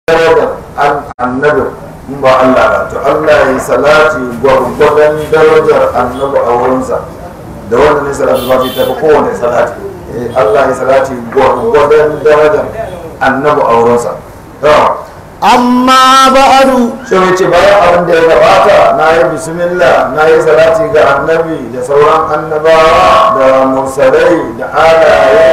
darajar annabi in ba Allah ba to Allah ya yi salati gwargwadon darajar annabi a wurinsa da wanda ne salatu ba ta fi kowane salati Allah ya salati gwargwadon darajar annabi a wurinsa amma ba'adu shi mai ce bayan abin da ya gabata na yi bismillah na yi salati ga annabi da sauran annabawa da mursalai da alaye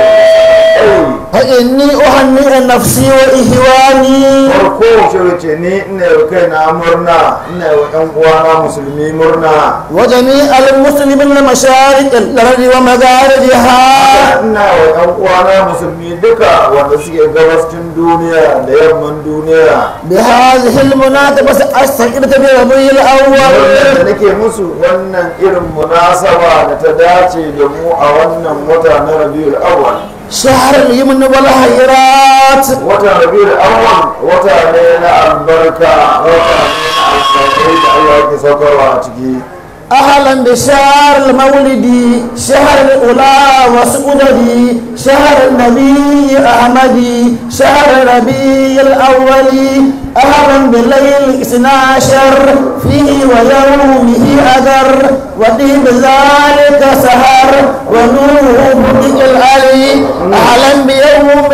fa inni uhanni nafsi wa ihwani farko shi wace ni ina yi kai na murna ina yi wa ɗan uwana musulmi murna wa jami'al muslimin na masharik al-ardi wa magharibiha ina wa ɗan uwana musulmi duka wanda suke gabascin duniya da yamman duniya bi hadhihi al-munasabati astaqirtu bi rabi'il awwal wannan da nake musu wannan irin munasaba da ta dace da mu a wannan wata na rabiul awwal shahr al-yumn wal khairat watan rabiul awwal wata ne na albarka wata ne na alkhairai da Allah yake saukarwa a ciki أهلا بشهر المولد شهر الأولى وسؤددي شهر النبي أحمد شهر ربيع الأول أهلا بالليل اثنا عشر فيه ويومه أذر وطيب ذلك سهر ونوره بدء العلي أهلا بيوم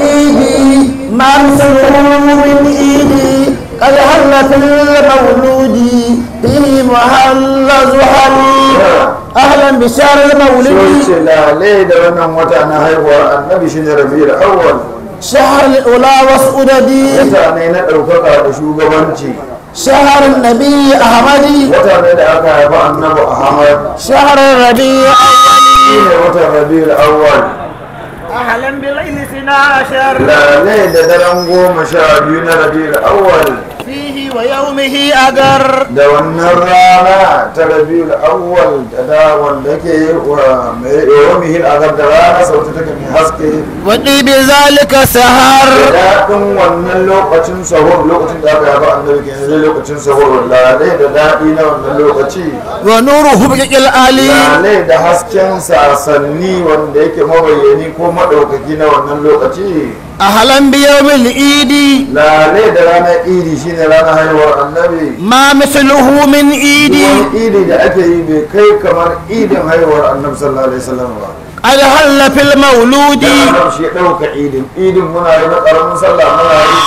العيد ما مثله من إيدي قد هل في المولود به محل زحلي اهلا بشهر المولد ce lalai da wannan wata na haihuwar annabi shine rabiul awwal شهر الاولى وسؤددي wata ne na ɗaukaka da shugabanci شهر النبي احمدي wata ne da aka haifa annabi ahmad شهر الربيع shine watan rabiul awwal اهلا بالليل اثنا عشر lalai da daren goma sha biyu na rabiul awwal فيه ويومه اجر da wannan rana ta rabiul awwal da da wanda ke wa mai yawmihin azab da rana sauta take mai haske وطيب ذلك سهر daɗin wannan lokacin sahur lokacin da aka yaba annabi ke yanzu lokacin sahur lalai da daɗi na wannan lokaci ونوره بدء العلي lalai da hasken sasanni wanda yake mabayyani ko maɗaukaki na wannan lokaci اهلا بيوم العيد lalai da ranar idi shine ranar haihuwar annabi ما مثله من عيد wani idi da ake yi bai kai kamar idin haihuwar annabi sallallahu alaihi wasallam ba قد هل في المولود da annabi shi ya ɗauka idin idin muna yi na ƙaramin sallah muna yi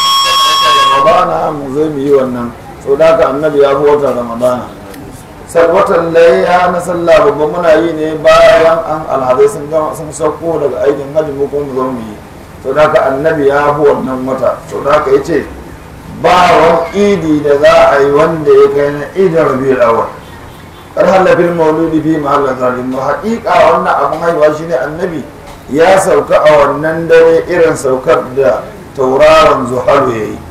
ramadana mu zo mu yi wannan so da haka annabi ya fi watan ramadana sai watan layya na sallah babban muna yi ne bayan an alhazai sun gama sun sauko daga aikin hajji mu kuma mu zo mu yi so da haka annabi ya fi wannan wata so da haka ya ce ba wani idi da za a yi wanda ya kai na idin rabiul awwal kar halafin mauludi fi mahallin zalim mu haƙiƙa wannan abin haihuwa shine annabi ya sauka a wannan dare irin saukar da tauraron zuharu ya yi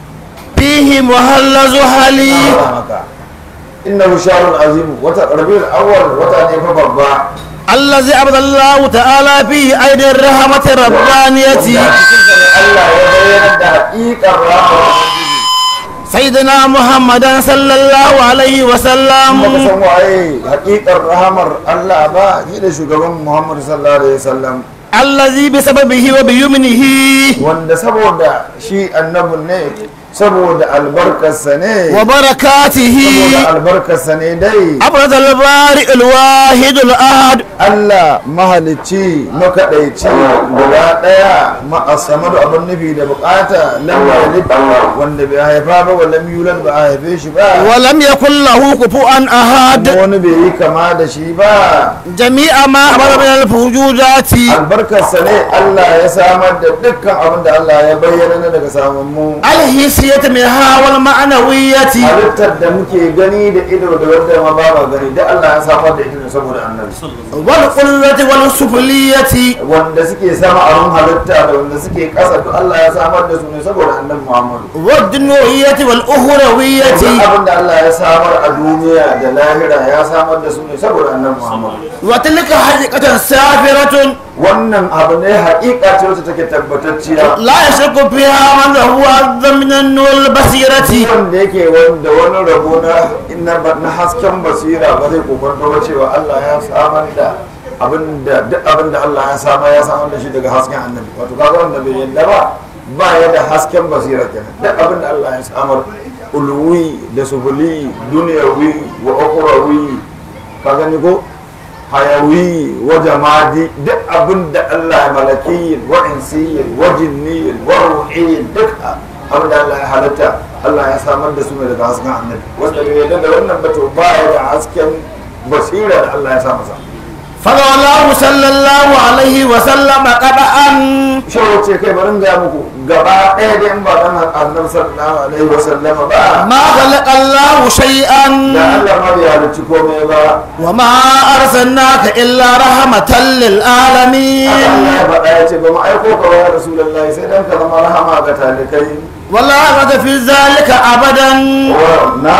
فيه محل زحلي maka inna sharun azim wata rabiul awwal wata ne fa babba الذي أبدى الله تعالى فيه أيدي الرحمة الربانية wanda a cikinsa ne Allah ya bayyana da haƙiƙar rahama سيدنا محمد صلى الله عليه وسلم baka san waye haƙiƙar rahamar Allah ba shi da shugaban Muhammad sallallahu alaihi wasallam الذي بسببه وبيمنه wanda saboda shi annabin ne saboda albarkarsa ne وبركاته saboda albarkarsa ne dai أبرز البارئ الواحد الأحد Allah mahalicci makaɗaici guda ɗaya ma'asama da abin nufi da bukata lam yalid wanda bai haifa ba wa lam yulad ba a haife shi ba ولم يكن له كفوا أحد kuma wani bai yi kama da shi ba جميع ما أبرز من الفوجودات albarkarsa ne Allah ya samar da dukkan abin da Allah ya bayyana na daga samun mu الحسية منها والمعنوية halittar da muke gani da ido da wanda ma ba ma gani da Allah ya samar da ita ne saboda annabi والقلة والسفلية wanda suke sama abin halitta da wanda suke ƙasa duk Allah ya samar da su ne saboda annabi Muhammadu والدنوية والأخروية duk abin da Allah ya samar a duniya da lahira ya samar da su ne saboda annabi Muhammadu وتلك حقيقة سافرة wannan abu ne haƙiƙa ce wacce take tabbatacciya لا يشك فيها من هو أعظم من النور البصيرة wanda yake wanda wani rabo na na na hasken basira ba zai kokonto ba cewa Allah ya samar da abin da duk abin da Allah ya samar ya samar da shi daga hasken annabi wato kaga wanda bai yadda ba ba ya da hasken basira kenan duk abin da Allah ya samar ulwi da subuli duniyawi wa ukhrawi ka gani ko hayawi wa jamadi duk abin da Allah ya malaki wa insi wa jinni wa ruhi duk abin da Allah ya halatta Allah ya samar da su ne daga hasken annabi wanda bai yarda da wannan ba to ba ya da hasken basira da Allah ya sa masa فلولاه صلى الله عليه وسلم قبعا shawo ce kai bari in gaya muku gaba ɗaya da in ba dan annabi sallallahu alaihi wa sallama ba ما خلق الله شيئا da Allah ma bai halicci komai ba وما أرسلناك إلا رحمة للعالمين haka Allah ya faɗa ya ce ba mu aiko ka wa ya rasulullahi sai dan ka zama rahama ga talikai ولا رغبة في ذلك أبدا wa na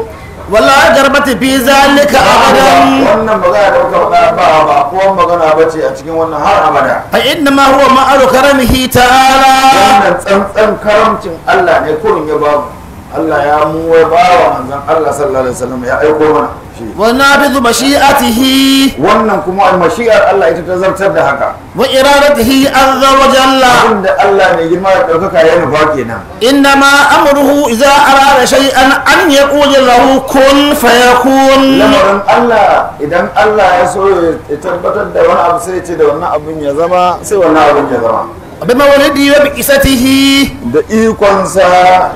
ولا رغبة في ذلك أبدا wannan magana da muka faɗa ba ba ko magana ba ce a cikin wannan har abada فإنما هو معر كرمه تعالى wannan tsantsan karamcin Allah ne kurin ya babu Allah ya mu ya ba wa manzon Allah sallallahu alaihi wasallam ya aiko mana shi ونافذ مشيئته wannan kuma mashi'ar Allah ita ta zartar da haka وإرادته عز وجل abinda Allah mai girma da ɗaukaka ya nufa kenan إنما أمره إذا أراد شيئا أن يقول له كن فيكون lamarin Allah idan Allah ya so ya tabbatar da wani abu sai ce da wannan abin ya zama sai wannan abin ya zama بمولده وبئسته da ikonsa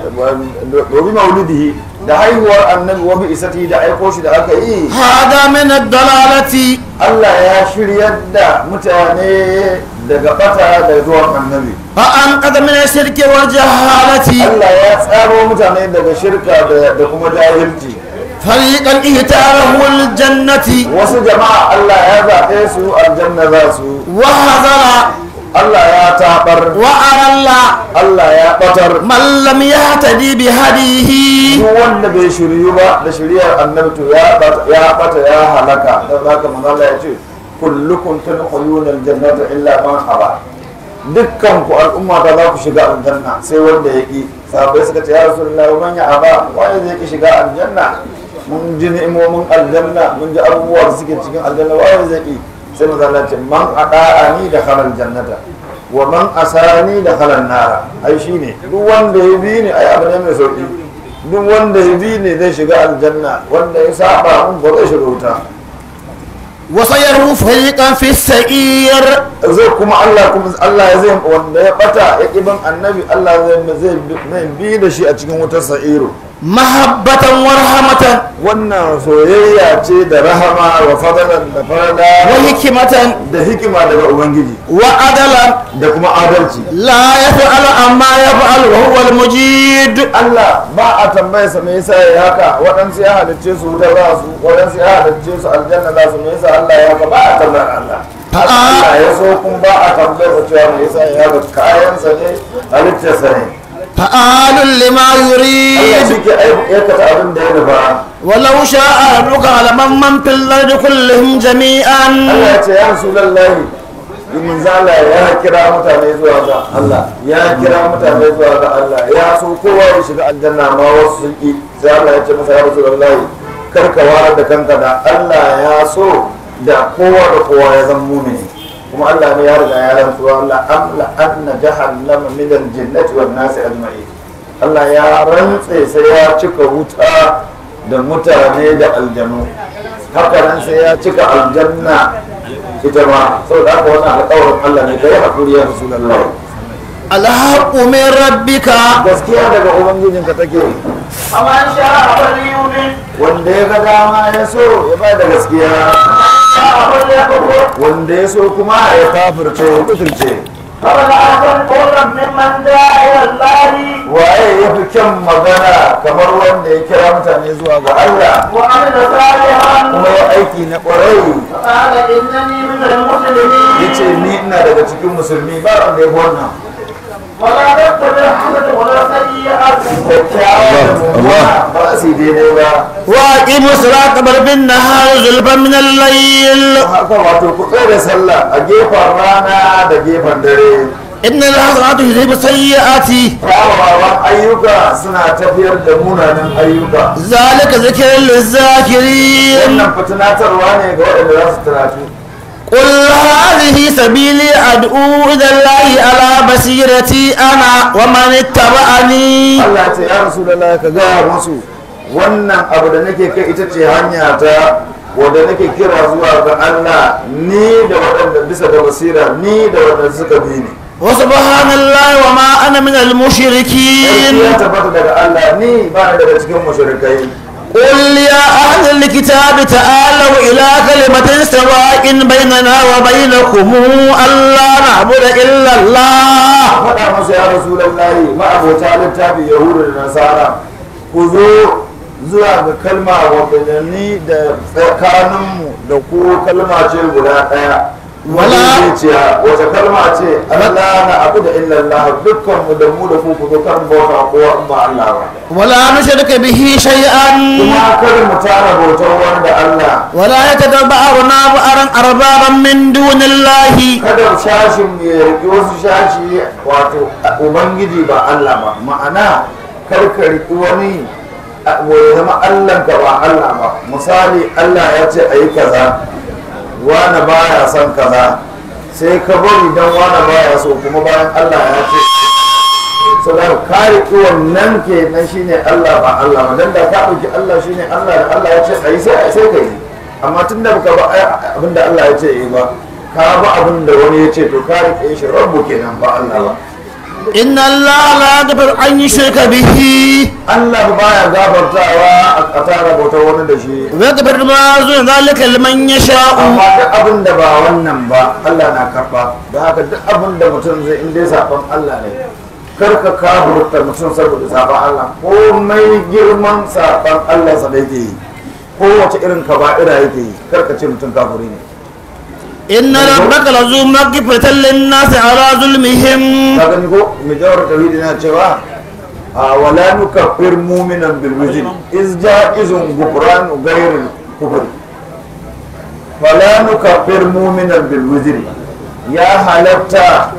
domin maulidihi da haihuwar annabi wa bi isati da aiko shi da aka yi هذا من الضلالة Allah ya shiryar da mutane daga bata da zuwan annabi فأنقذ من الشرك والجهالة Allah ya tsaro mutane daga shirka da da kuma jahilci فريقا اهتاره الجنة wasu jama'a Allah ya zaɓe su aljanna za su وهذر Allah ya taɓar وأرل Allah ya ɓatar من لم يهتدي بهديه duk wanda bai shiryu ba da shiryar annabi to ya bata ya bata ya halaka dan haka manzo Allah ya ce kullukum tadkhuluna aljannata illa man haba dukkan ku al'umma ta za ku shiga aljanna sai wanda ya ki sahabbai suka ce ya rasulullahi man ya aba wanda zai ki shiga aljanna mun ji ni'imomin aljanna mun ji abubuwa da suke cikin aljanna wanda zai ki sai manzo Allah ya ce man ada'ani da khalal jannata wa man asani da khalal nara ai shine duk wanda ya bi ni ai abu ne mai sauki duk wanda ya bi ne zai shiga aljanna wanda ya saba mun ba zai shiga wuta وسيره فريقا في السعير zai kuma Allah kuma Allah ya zai wanda ya bata ya kiban annabi Allah zai zai zai bi da shi a cikin wutar sa'iru محبة ورحمة wannan soyayya ce da rahama wa fadalan da farada وحكمة da hikima daga ubangiji وعدلا da kuma adalci لا يفعل عما يفعل وهو المجيد Allah ba a tambaye sa me yasa ya haka waɗansu ya halicce su wuta za su waɗansu ya halicce su aljanna za su me yasa Allah ya haka ba a tambayar Allah Haka Allah ya so kun ba a tambayar sa cewa me yasa ya haka kayansa ne halittarsa ne فعال لما Allah يريد shi ke aikata abin da ya nufa ولو شاء ربك لمن من في الأرض كلهم جميعا Allah ya ce ya rasu lallahi domin zala ya kira mutane zuwa ga Allah ya kira mutane zuwa ga Allah ya so kowa ya shiga aljanna ma wasu sun ki sai Allah ya ce masa ya rasu lallahi kar ka warar da kanka da Allah ya so da kowa da kowa ya zama mumini kuma Allah ne ya riga ya rantsuwa Allah amla anna jahannama min al-jinnati wan nasi ajma'in Allah ya rantse sai ya cika wuta da mutane da aljanu haka nan sai ya cika aljanna ita ma saboda haka wannan alƙawarin Allah ne kai hakuri ya Rasulullah الحق من ربك gaskiya daga ubangijinka take فمن شاء فليؤمن wanda ya ga dama ya so ya ba da gaskiya شاء فليكفر wanda ya so kuma ya kafirce ya kuturce فمن أحسن قولا ممن دعا إلى الله waye ya fi kyan magana kamar wanda ya kira mutane zuwa ga Allah وعمل صالحا kuma ya aiki na ƙwarai فقال إنني من المسلمين ya ce ni ina daga cikin musulmi ba wanda ya fi wannan ولا تتبع الحسنة ولا سيئة kyakkyawa da mummuna ba su yi daidai ba وأقيموا الصلاة طرف النهار زلفا من الليل haka wato ku tsaye da sallah a gefen rana da gefen dare إن الحسنات يذهب السيئات kyawawan ayyuka suna tafiyar da munanan ayyuka ذلك ذكر للذاكرين wannan fitinatarwa ne ga waɗanda za su tunatu قل هذه سبيلي أدعو إلى الله على بصيرتي أنا ومن اتبعني Allah ya ce ya Rasulullah ka gaya musu wannan abu da nake kai ita ce hanya ta wadda nake kira zuwa ga Allah ni da waɗanda bisa da basira ni da waɗanda suka bi ni وسبحان الله وما أنا من المشركين ya tabbata daga Allah ni ba ni daga cikin mushrikai قل يا أهل الكتاب تعالوا إلى كلمة سواء بيننا وبينكم ألا نعبد إلا الله faɗa masa ya rasulallahi ma'abota littafi yahudu da nasara ku zo zuwa ga kalma wadda ni da tsakaninmu da ku kalma ce guda ɗaya Wala- zuciya wata kalma ce Allah na abu da illallah dukkan mu da mu da ku ku zo kan bauta ko in ba Allah ba ولا نشرك به شيئا kuma kar mu tara bautar wani da Allah ولا يتبعنا بعضا أربابا من دون الله kada shashin ya riƙi wasu shashi wato ubangiji ba Allah ba ma'ana kar ka riƙi wani a- ya zama Allah ka ba Allah ba misali Allah ya ce a yi kaza wani baya son kaza sai ka bari don wani baya so kuma bayan Allah ya ce so da ka riƙi wannan ke nan shine Allah ba Allah ba dan da ka ɗauki Allah shine Allah da Allah ya ce a yi sai sai ka yi amma tun da baka ba abin da Allah ya ce yi ba ka ba abin da wani ya ce to ka riƙe shi rabbu kenan ba Allah ba إن الله لا يغفر أن يشرك به Allah baya gafartawa a tara bautar wani da shi ويغفر ما دون ذلك لمن يشاء amma duk abin da ba wannan ba Allah na karba da haka duk abin da mutum zai in dai saban Allah ne kar ka kafurta mutum saboda saban Allah komai girman saban Allah sa da yake yi kowace irin kaba'ira yake yi kar ka ce mutum kafuri ne إن ربك لذو مغفرة للناس على ظلمهم ka gani ko mai jawar tauhidi na cewa a wala nukaffir mu'minan bil wujud iz ja'izun gufran ghayril kufr wala nukaffir mu'minan bil wujud ya halatta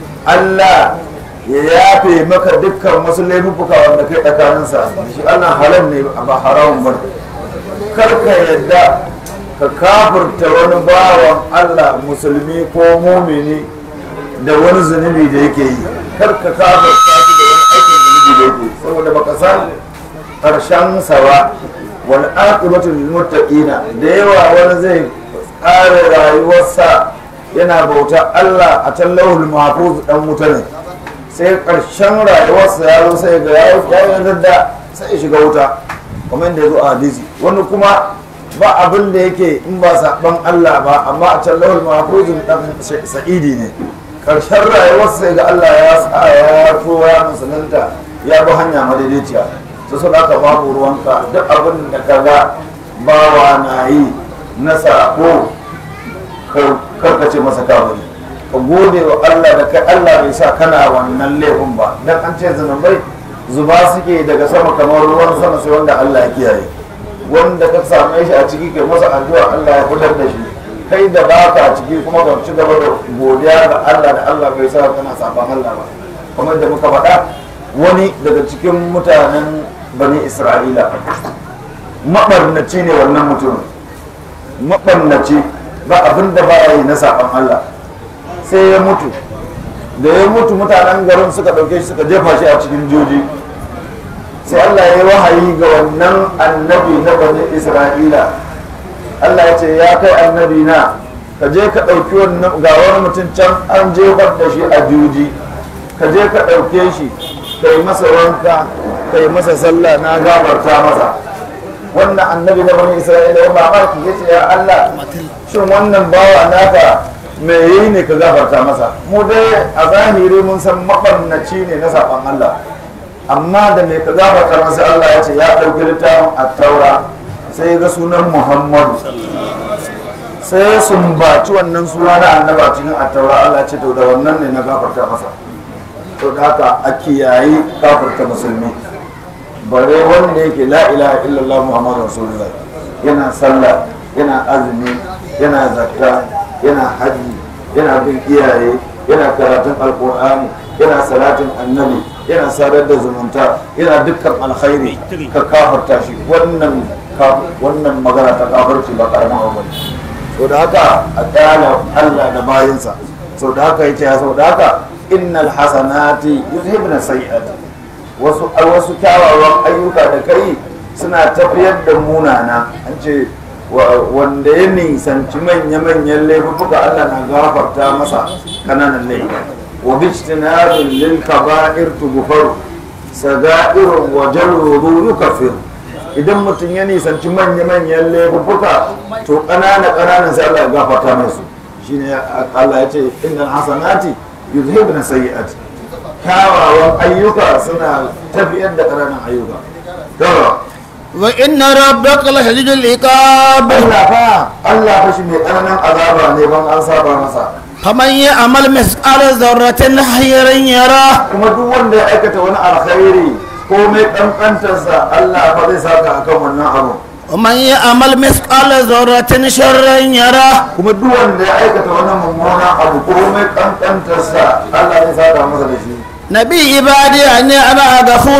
Allah ya yafe maka dukkan wasu laifuka wanda kai tsakaninsa shi Allah halal ne ba haramun ba kar ka yadda ka kafurta wani bawan Allah musulmi ko mumini da wani zunubi da yake yi kar ka kafurta shi da wani aikin zunubi da yake yi saboda baka san karshen sawa wani aqibatul lil muttaqina da yawa wani zai ƙara rayuwarsa yana bauta Allah a can lauhul mahfuz dan wuta ne sai karshen rayuwarsa ya zo sai ga ya yi da sai ya shiga wuta kamar yadda ya zo a hadisi wani kuma ba abin da yake in ba saban Allah ba amma a can lawal mahfuzin dan sa'idi ne karshen rayuwarsa sai ga Allah ya sa ya tuwa ya musulunta ya bi hanya madaidaiciya to so da babu ruwanka duk abin da ka ga bawa na yi na sako karkace masa kafiri ka gode wa Allah da kai Allah bai sa kana wannan laifin ba dan an ce zunubai zuba suke daga sama kamar ruwan sama sai wanda Allah ya kiyaye wanda ka same shi a ciki kai masa addu'a Allah ya fitar da shi kai da baka a ciki kuma ka ci gaba da godiya ga Allah da Allah bai sa kana saban Allah ba kamar da muka faɗa wani daga cikin mutanen bani Isra'ila mabarnaci ne wannan mutumin mabarnaci ba abin da ba yi na saban Allah sai ya mutu da ya mutu mutanen garin suka ɗauke shi suka jefa shi a cikin joji sai Allah ya yi wahayi ga wannan annabi na bani Isra'ila Allah ya ce ya kai annabi na ka je ka ɗauki wannan ga wani mutum can an jefar da shi a juji ka je ka ɗauke shi ka yi masa wanka ka yi masa sallah na gafarta masa wannan annabi na bani Isra'ila ya mamaki ya ce ya Allah shin wannan bawa naka me yi ne ka gafarta masa mu dai a zahiri mun san maɓannaci ne na saɓan Allah amma da mai ka gafarta masa Allah ya ce ya ɗauki littafin attaura sai ga sunan Muhammadu sai sun baci wannan suna na annaba cikin attaura Allah ce to da wannan ne na gafarta masa to da haka a kiyayi gafarta musulmi bare wanda yake la ilaha illallah muhammadu rasulullah yana sallah yana azumi yana zakka yana haji yana bin iyaye yana karatun alkur'ani yana salatin annabi yana sadar da zumunta yana dukkan alkhairi ka kafarta shi wannan wannan magana ta kafarci ba karamin abu ne to da haka a kyala Allah da bayinsa so da haka yace so da haka innal hasanati yuzhibna sayyi'ati wasu wasu kyawawan ayyuka da kai suna tafiyar da munana an ce wa- wanda ya nisanci manya-manyan laifuka Allah na gafarta masa kananan laifuka wa bijtinabin lil kaba'ir tughfar saga'irun wa jarruru yukaffir idan mutum ya nisanci manya-manyan laifuka to ƙanana-ƙananan sai Allah ya gafarta musu shine Allah ya ce innal hasanati yuzhibna sayyi'ati kyawawan ayyuka suna tafiyar da ƙananan ayyuka to وإن ربك لشديد العقاب Allah fa Allah fa shi mai tsananin azaba ne ban an saba masa فمن يعمل مثقال ذرة خيرا يره kuma duk wanda ya aikata wani alkhairi ko mai kankantarsa Allah fa zai saka akan wannan abu ومن يعمل مثقال ذرة شرا يره kuma duk wanda ya aikata wani mummunan abu ko mai kankantarsa Allah zai saka masa da shi نبي عبادي أني أنا غفور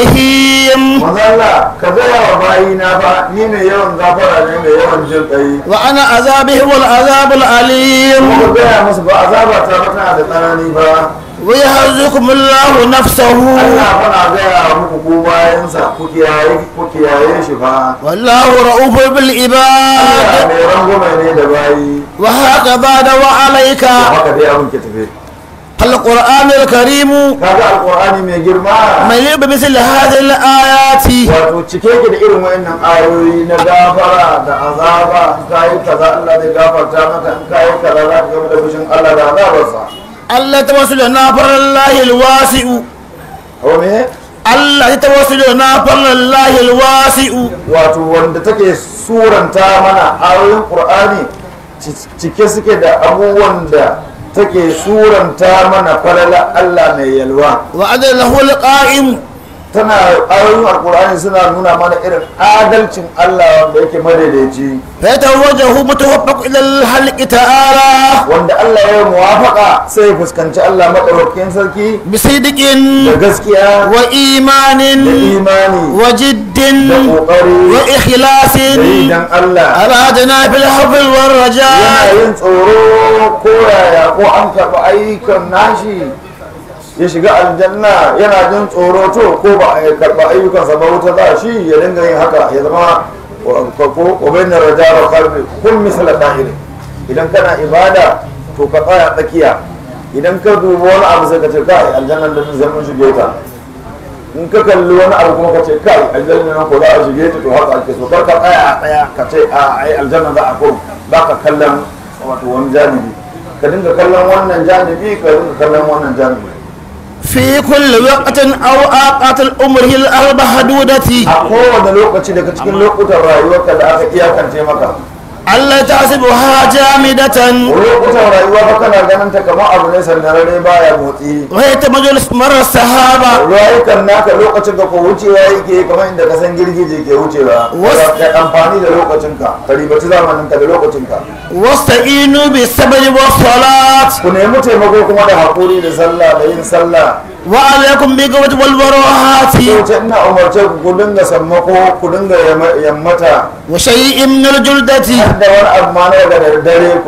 رحيم manzo Allah ka gaya wa bayina fa ni mai yawan gafara ne mai yawan jin kai وأنا عذابه والعذاب الأليم kuma ka gaya musu ba azaba ta ba tana da tsanani ba ويحذركم الله نفسه Allah fa na gaya muku ku bayansa ku kiyaye ku kiyaye shi fa والله رؤوف Allah بالعباد mai rangume ne da bayi وهكذا دوا عليك haka dai abin ke tafe القرآن الكريم kaga alqur'ani mai girma مليء بمثل هذه الآيات wato cike ki da irin wayannan ayoyi na gafara da azaba in kayi kaza Allah zai gafarta maka in kayi kaza za ka gama da fushin Allah da azabarsa الله توسلنا فر الله الواسع ko me الله توسلنا فر الله الواسع wato wanda take suranta mana ayoyin qur'ani ci- cike suke da abubuwan da take suranta mana falala Allah mai yalwa وعد له القائم tana ayoyin alqur'ani suna nuna mana irin adalcin Allah wanda yake madaidaici فيتوجه متوفق إلى الحلق تعالى wanda Allah ya yi muwafaka sai ya fuskanci Allah madaukakin sarki بصدق da gaskiya وإيمان da imani وجد da kokari وإخلاص da yi dan Allah أرادنا في الحفظ yana والرجاء yin tsoro ko yaya ko an karɓi ayyukan nashi ya shiga aljanna yana jin tsoro to ko ba a karɓi ayyukansa ba wuta za shi ya dinga yin haka ya zama ko obainar raja wa kalbi kun misala dahiri idan kana ibada to ka tsaya tsakiya idan ka dubi wani abu sai ka ce kai aljannan da zai mun shige ta in ka kalli wani abu kuma ka ce kai aljanna nan ko za a shige ta to haka ake so kar ka tsaya a tsaya ka ce a ai aljanna za a ko ba ka kallon wato wani janibi ka dinga kallon wannan janibi ka dinga kallon wannan janibi في كل وقت أو أوقات الأمر الأربع حدودة a kowane lokaci daga cikin lokutan rayuwarka da aka iyakance maka ألا تحسبها جامدة lokutan rayuwa fa kana ganin ta kamar abu ne sandararre baya motsi وهي تمجل مر السحابة rayukan naka lokacin ka ko wucewa yake kamar inda ka san girgije ke wucewa Wasu- ka amfani da lokacinka ka ribaci zamaninka da lokacinka واستعينوا بالصبر والصلاة ku nemi taimako kuma da haƙuri da sallah da yin sallah وعليكم بالقوة والبراءة sai ce ina umarce ku ku dinga sammako ku dinga yamma- yammata وشيء من الجلدة har da wani abu ma na daga dare ku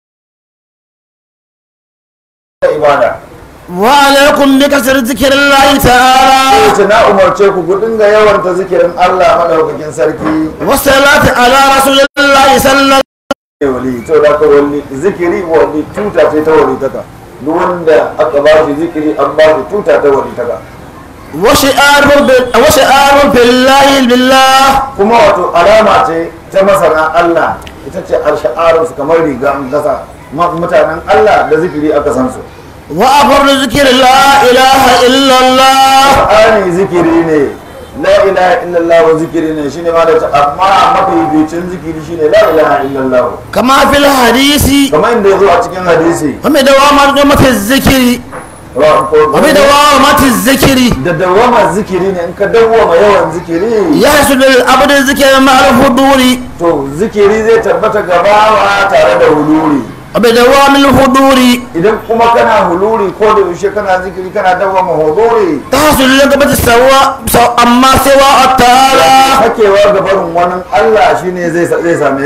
ibada وعليكم بكثرة ذكر الله sai تعالى ce na umarce ku ku dinga yawanta zikirin Allah madaukakin sarki والصلاة على رسول الله صلى الله ne wali to da ka wali zikiri wali tuta ce ta wali taka duk wanda aka ba shi zikiri an ba shi tuta ta wali taka وشعار بال- وشعار بالله بالله kuma wato alama ce ta masana Allah ita ce alsha'arun su kamar riga an gasa Ma- mutanen Allah da zikiri aka san su وأفر ذكر لا إله إلا الله Qur'ani zikiri ne la ilaha illallah wa zikiri ne shine ma da ta amma mafi bicin zikiri shine la ilaha illallah كما في الحديث kamar inda ya zo a cikin hadisi ومدوامة الذكر ومدوامة الذكر da dawama zikiri ne in ka dawama yawan zikiri يحصل العبد الذكر مع الحضور to zikiri zai tabbata gabawa tare da huluri وبدوام الحضور idan kuma kana huluri ko da yaushe kana zikiri kana dawama huluri تحصل لقبة سواء سواء أما سواء تعالى hakewa ga barin wani Allah shine zai zai same ka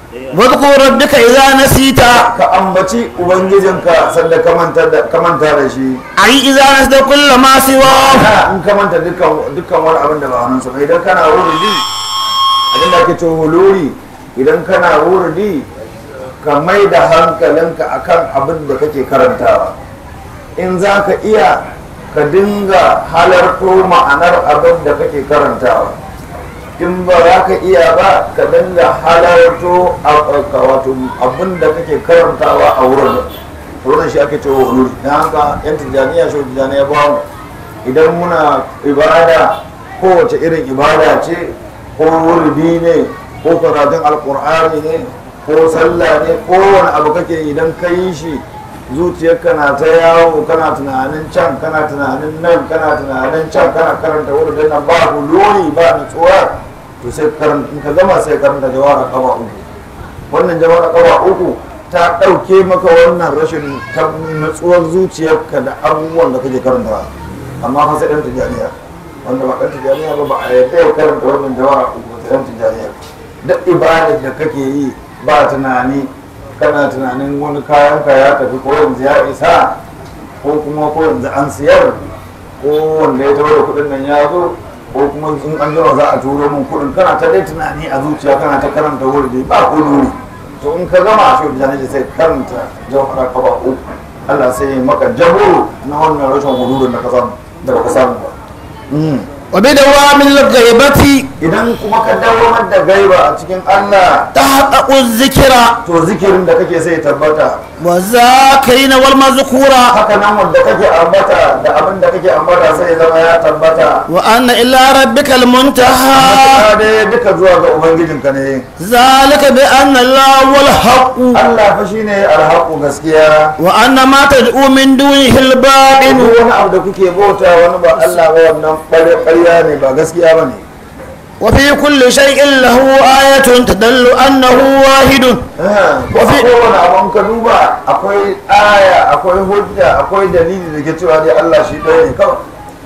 واذكر ربك إذا نسيت ka ambaci ubangijinka sanda ka manta da ka manta da shi أي إذا نسيت كل ما سواه Ana in ka manta dukkan dukkan wani abin da ba hannun sa ba idan kana wuridi abin da ake cewa huluri idan kana wuridi ka mai da hankalinka akan abin da kake karantawa in za ka iya ka dinga halarto ma'anar abin da kake karantawa in ba za ka iya ba ka dinga halarto a- a- wato abin da kake karantawa a wurin wurin shi ake cewa huluri don haka yan tijjaniya shi tijjaniya ba mu idan muna ibada kowace irin ibada ce ko wurdi ne ko karatun alkur'ani ne ko sallah ne ko wani abu kake idan ka yi shi zuciyarka na ta yawo kana tunanin can kana tunanin nan kana tunanin can kana karanta wurin nan ba huluri ba nutsuwa to sai karanta in ka gama sai karanta jawara kafa uku wannan jawara kafa uku ta ɗauke maka wannan rashin ta- nutsuwar zuciyarka da abubuwan da kake karanta amma fa sai ɗan tijjaniya wanda ba ɗan tijjaniya ba ba a yadda ya karanta wannan jawara uku ba sai ɗan tijjaniya duk ibadar da kake yi ba tunani kana tunanin wani kayan ka ya tafi ko yanzu ya isa ko kuma ko yanzu an siyar ko wanda ya tawo da kuɗin nan ya zo ko kuma in an jima za a turo min kuɗin kana ta dai tunani a zuciya kana ta karanta wuri ba kuduri to in ka gama shi da janaji sai karanta jawhara ka ba uku Allah sai ya maka jabo na wannan rashin hudurin da ka samu da ba ka samu ba وبدوام الغيبة idan kuma ka dawamar da gaiba a cikin Allah تحقق الذكر to zikirin da kake sai ya tabbata والذاكرين والمذكورة haka nan wanda kake ambata da abin da kake ambata sai ya zama ya tabbata وأن إلى ربك المنتهى matuƙa dai duka zuwa ga ubangijinka ne ذلك بأن الله هو الحق Allah fa shine alhaqu gaskiya وأن ما تدعو من دونه الباطل duk wani abu da kuke bauta wani ba Allah ba wannan ɓarya ƙarya ne ba gaskiya ba ne وفي كل شيء له آية تدل أنه واحد ko kowane abu in ka duba akwai aya akwai hujja akwai dalili da ke cewa dai Allah shi ɗaya ne kawai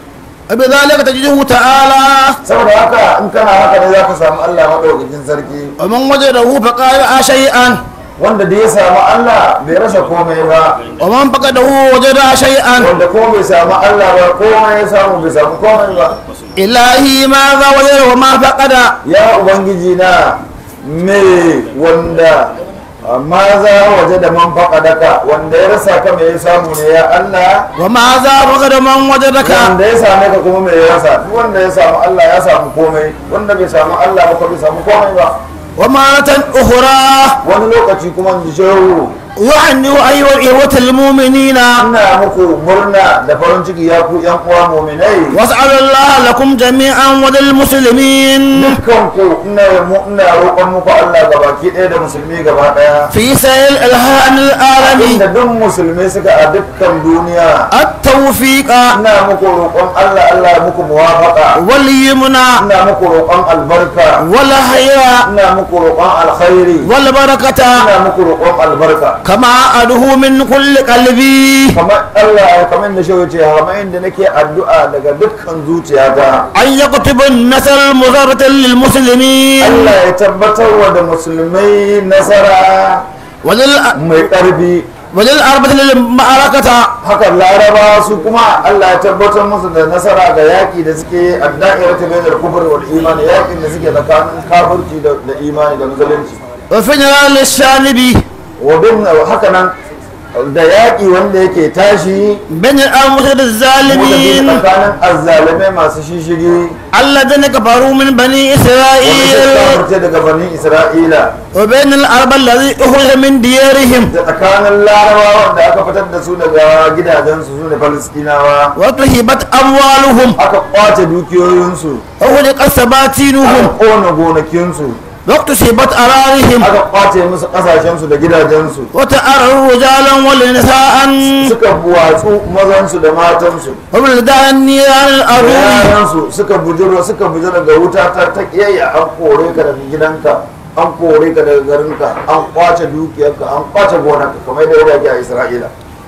وبذلك تجده تعالى saboda haka in kana haka ne za ka samu Allah maɗaukakin sarki ومن وجده فقال شيئا wanda da ya samu Allah bai rasa komai ba ومن فقده وجد شيئا wanda ko bai samu Allah ba komai ya samu bai samu komai ba إلهي ماذا وجد وما فقد ya ubangiji na me wanda ma za waje da man faƙadaka wanda ya rasa ka me ya samu ne ya Allah وماذا فقد من وجدك wanda ya same ka kuma me ya rasa duk wanda ya samu Allah ya samu komai wanda bai samu Allah ba ko bai samu komai ba ومرة أخرى wani lokaci kuma in ji shehu يعني أيها الإخوة المؤمنين ina muku murna da farin ciki ya ku yan uwa muminai واسأل الله لكم جميعا وللمسلمين dukkanku ina mu- ina roƙon muku Allah gabaki ɗaya da musulmi gaba ɗaya في سائر الألهان العالمين inda duk musulmi suka a dukkan duniya التوفيق ina muku roƙon Allah Allah ya muku muwafaqa واليمنى ina muku roƙon albarka والخير ina muku roƙon alkhairi والبركة ina muku roƙon albarka كما أدعو من كل قلبي kamar Allah kamar da shi wuce kamar inda nake addu'a daga dukkan zuciyata أن يكتب النصر المضرة للمسلمين Allah ya tabbatar wa da musulmai nasara ولل mai ƙarfi وللأربة للمعركة haka laraba su kuma Allah ya tabbatar musu da nasara ga yaƙi da suke adda'ira ta bayyana kufur wal imani yaƙin da suke tsakanin kafirci da da imani da musulunci وفجر للشانبي wa bin haka nan da yaƙi wanda yake tashi بين الأمر wanda الظالمين tsakanin azzalimai masu shishigi الذين كفروا من بني wanda suka إسرائيل kafirce daga bani isra'ila وبين الأربع الذي أخرج من ديارهم da tsakanin larabawa da aka fitar da su daga gidajensu su ne falastinawa وتهبت أموالهم aka kwace dukiyoyinsu وخلقت aka سباتينهم kona gonakinsu واكتسبت أرارهم aka kwace musu kasashensu da gidajensu وتأروا رجالا ونساء suka buwatsu mazansu da matansu وبلدان نيران da الأرض yaransu suka bujiro suka bujiro ga wuta ta ta kiyayya an kore ka daga gidanka an kore ka daga garinka an kwace dukiyarka an kwace gonarka kamar da yadda ake a isra'ila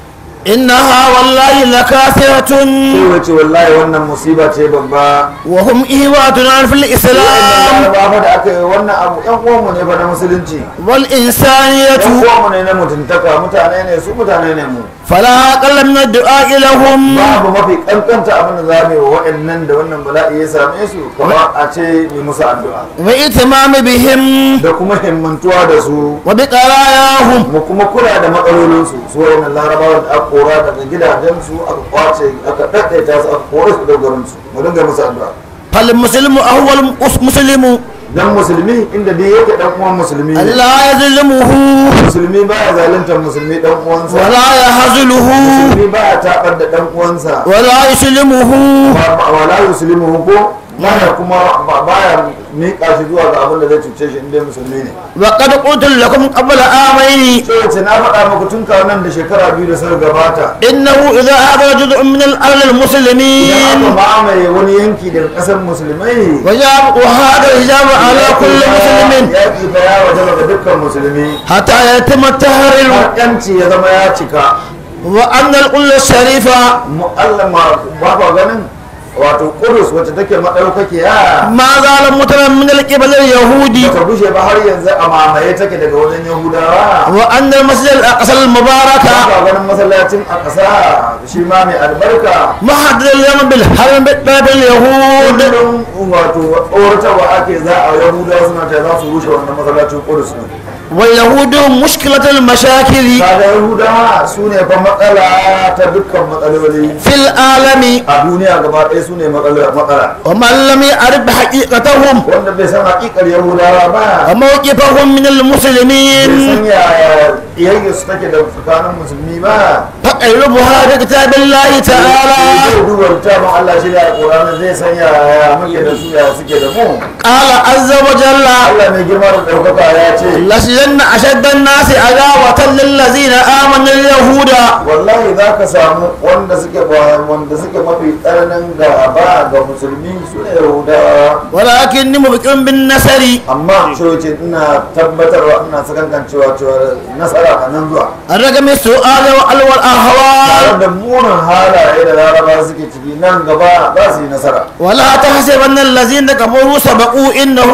إنها والله لكاثرة sai wace wallahi wannan musiba ce babba وهم إهواتنا في الإسلام ba fa da aka yi wannan abu yan uwanmu ne fa na musulunci والإنسانية yan uwanmu ne na mutuntaka mutane ne su mutane ne mu فلا أقل من الدعاء لهم babu mafi kankanta abin da za mu yi wa waɗannan da wannan bala'i ya same su kamar a ce yi musu addu'a واهتمام بهم da kuma himmantuwa da su وبقراياهم mu kuma kula da matsalolinsu su wayannan larabawa da aka kora daga gidajensu aka kwace aka ɗaɗɗaita su aka kore su daga garinsu mu dinga musu addu'a فالمسلم أول مسلم dan musulmi inda dai yake dan uwan musulmi ne لا يظلمه musulmi baya zaluntar musulmi dan uwansa ولا يهزله musulmi baya tabar da dan uwansa ولا يسلمه Ba- ba- wala yuslimu ko baya kuma ba- baya miƙa shi zuwa ga abin da zai cuce shi inda musulmi ne وقد قلت لكم قبل آمين sai ce na faɗa muku tun kawo nan da shekara biyu da suka gabata إنه إذا هذا جزء من الأرض idan المسلمين aka mamaye wani yanki daga ƙasar musulmai وجاب وهذا الحجاب على كل مسلم yaƙi fa ya wajaba ga dukkan musulmi حتى يتم التحرير har yanci ya zama ya cika وأن القلة الشريفة mu'allama ba ba ganin wato kudus wacce take maɗaukakiya ما زال متنا من القبل اليهودي bata bushe ba har yanzu a mamaye take daga wajen yahudawa وأن المسجد الأقصى ba المبارك ba ganin masallacin a ƙasa shi ma mai albarka محدد اليوم بالحرم باب اليهود kullum wato tsoratarwa ake za a yahudawa suna ta za su rushe wannan masallacin kudus ne واليهود مشكلة المشاكل kaga yahudawa su ne fa matsala ta dukkan matsaloli في العالم a duniya gaba ɗaya su ne matsala matsala ومن لم يعرف حقيقتهم wanda bai san haƙiƙar yahudawa ba وموقفهم من bai المسلمين san yaya iyayya su take da tsakanin musulmi ba فقربها بكتاب الله تعالى zai duba littafin Allah shi da alƙur'ani zai san yaya muke da su yaya suke da mu قال عز وجل Allah mai girma da ɗaukaka ya ce لسجن أشد الناس عداوة للذين آمنوا اليهود wallahi za ka samu wanda suke ba wanda suke mafi tsananin gaba ga musulmi su ne yahudawa ولكني مبكر بالنصر amma coci ina tabbatarwa ina sakankancewa cewa nasara a nan zuwa الرقم السؤال والأهوال tare da munin halaye da laraba suke ciki nan gaba za su yi nasara ولا تحسبن الذين كفروا سبقوا إنه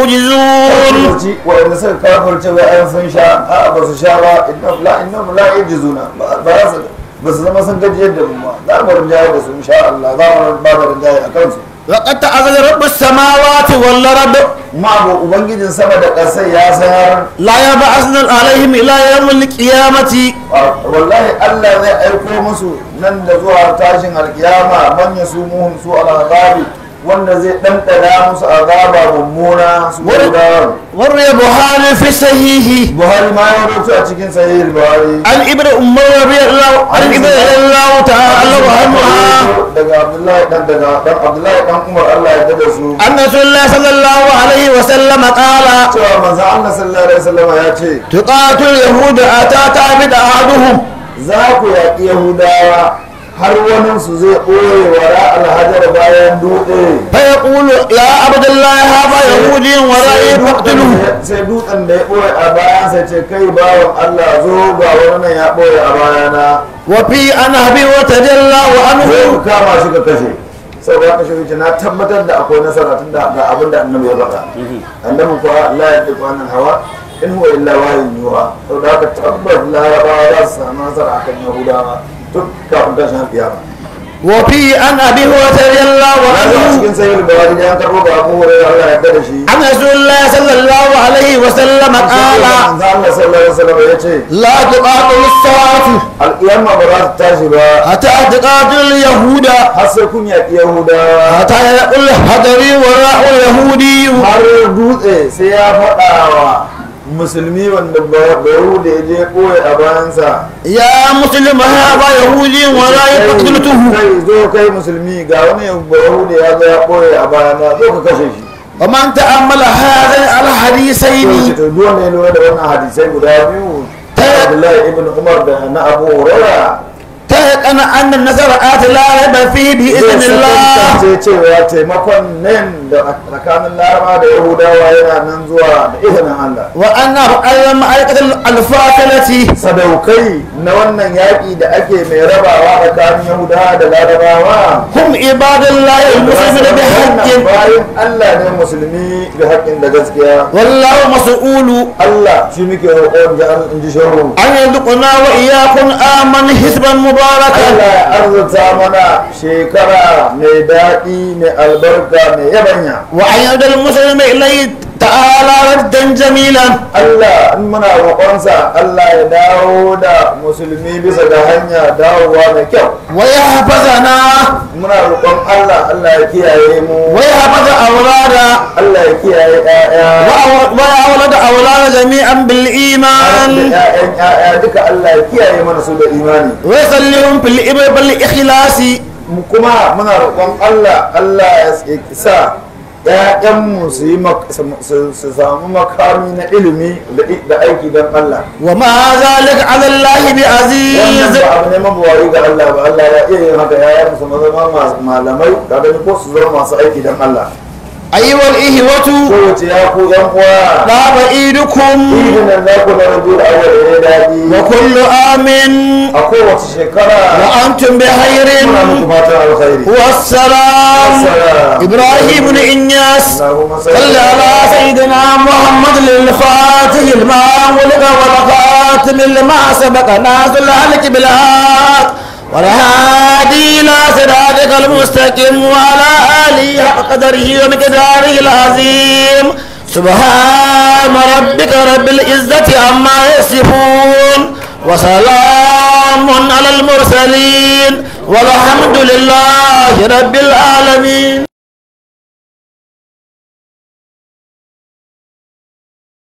ليعجزون kafirci waɗanda suka kafirce wai an sun sha a ba su sha ba innahum la innahum la yajizuna ba ba su ba su zama sun gajiyar da mu ba za mu rinjaye da su insha Allah za mu ba da rinjaye a kansu وقد تعذر رب السماوات والأرض ma abu ubangijin sama da ƙasai ya sanar لا يبعثن عليهم إلى يوم القيامة wallahi Allah zai aiko musu nan da zuwa tashin alkiyama man yasumuhum su al-azabi wanda zai ɗanɗana musu azaba mummuna su gudawa وروي بخاري في صحيحه buhari ma ya rubuta a cikin sahih buhari عن ابن عمر رضي الله عن ابن رضي الله تعالى عنها daga abdullahi dan daga dan abdullahi dan umar Allah ya dada su أن رسول الله صلى الله عليه وسلم قال cewa manzo Allah sallallahu alaihi wasallam ya ce تقاتل اليهود أتى تعبد أحدهم za ku yaƙi yahudawa har wani su zai ɓoye wara alhajar bayan dutse فيقول يا عبد الله هذا يهودي ورائي فاقتله sai dutsen da ya ɓoye a bayan sai ce kai bawan Allah zo ga wani nan ya ɓoye a bayana وفي أن أبي وتجلى zai عنه ku kama shi ka kashe sau da aka shi na tabbatar da akwai nasara tun da ga abin da annabi ya faɗa annabi kuwa Allah ya ɗi kwanan hawa in huwa illa wayin yuwa sau da aka tabbar larabawa za su samu nasara akan yahudawa duk kafin tashin kiyama وفي أن أبي وتجلى na zuwa عنه cikin sayyid bawari da an karɓo ga abu hurairah Allah ya da shi عن رسول الله صلى الله عليه وسلم قال manzo Allah sallallahu alaihi wasallam ya ce لا تقاتل الساعة alƙiyama ba za ta tashi ba حتى تقاتل اليهود har sai kun yaƙi yahudawa حتى يقول الحجري وراء اليهودي har dutse sai ya faɗa wa musulmi wanda bayahuda ya je ɓoye a bayansa يا مسلم هذا يهودي ولا يقتلته kai zo kai musulmi ga wani bayahuda ya zo ya ɓoye a bayana zo ka kashe shi ومن تأمل هذين الحديثين to duk wanda ya lura da wannan hadisai guda biyu ta Abdullahi ibn Umar da na Abu Hurairah مستحقا أن النصر آت لا ريب فيه بإذن الله ce cewa taimakon nan da tsakanin laraba da yahudawa yana nan zuwa da izinin Allah وأنه أيضا معركة الفاصلة sadaukai na wannan yaƙi da ake mai rabawa tsakanin yahudawa da larabawa هم عباد الله المسلمين بحق bayan Allah ne musulmi da haƙƙin da gaskiya والله مسؤول Allah shi muke roƙon ji in ji shahu أن يرزقنا وإياكم آمن حزبا مباركا Allah ya arzuta mana shekara mai daɗi mai albarka mai yabanya وأن يرد المسلم إليه تعالى ردا جميلا Allah in muna roƙonsa Allah ya dawo da musulmi bisa ga hanya dawowa mai kyau ويحفظنا muna roƙon Allah Allah ya kiyaye mu ويحفظ أولادا Allah ya kiyaye ƴaƴa وأولد أولاد جميعا da بالإيمان ƴaƴan ƴaƴa duka Allah ya kiyaye mana su da imani ويسلم في الإبر بالإخلاص mu kuma muna roƙon Allah Allah ya sa ‘ya'yanmu su yi mak- su- su su samu makami na ilimi da i- da aiki don Allah وما ذلك على الله wannan بعزيز ba abu ne mabuwari ga Allah ba Allah ya iya yin haka ‘ya'yanmu su zama masu malamai ka gani ko su zama masu aiki don Allah أيها الإخوة kowace ya ku ‘yan uwa لا بعيدكم idin nan za ku na rabu da awal ya daɗi وكل آم a kowace shekara وأنتم بخير muna muku fatan alkhairi والسلام السلام. إبراهيم بن إنياس اللهم صل صل على سيدنا محمد للفاتح لما ولد والخاتم لما سبق ناس الهلك بالحق والهادي إلى صراطك المستقيم وعلى آله حق قدره ومقداره العظيم سبحان ربك رب العزة عما يصفون وسلام على المرسلين والحمد لله رب العالمين